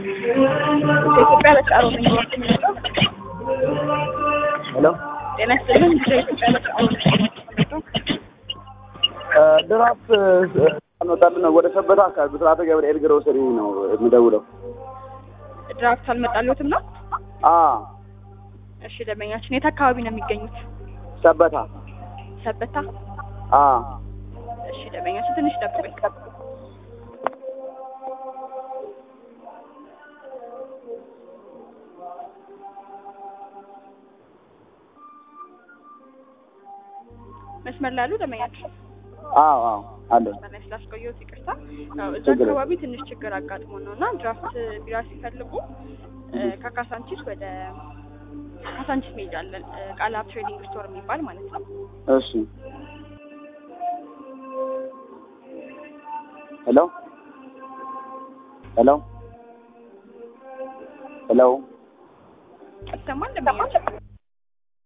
ከኢትዮጵያ በተቃሮ ነኝ የምመጣው። ሄሎ ጤና ይስጥልን። ከኢትዮጵያ በተቃሮ ነኝ የምመጣው። ድራፍት አንወጣልን ወደ ሰበታ አካባቢ ብስራተ ገብርኤል ግሮሰሪ ነው የምደውለው። ድራፍት አልመጣልዎትም ነው? አ እሺ ደንበኛችን የት አካባቢ ነው የሚገኙት? ሰበታ ሰበታ። አ እሺ ደንበኛችን ትንሽ ጠብቁኝ። መስመር ላይ ያሉ ደንበኛችን አዎ አዎ አለ መስመር ላይ ስላስቆየሁት ይቅርታ። ያው እዛ ችግር የለም። አካባቢ ትንሽ ችግር አጋጥሞ ነው እና ድራፍት ቢራ ሲፈልጉ እ፣ ከካሳንቺስ ወደ ካሳንቺስ መሄጃ አለን እ፣ ቃላብ ትሬዲንግ ስቶር የሚባል ማለት ነው። እሺ ሄሎ ሄሎ ሄሎ ይሰማል ደንበኛችን?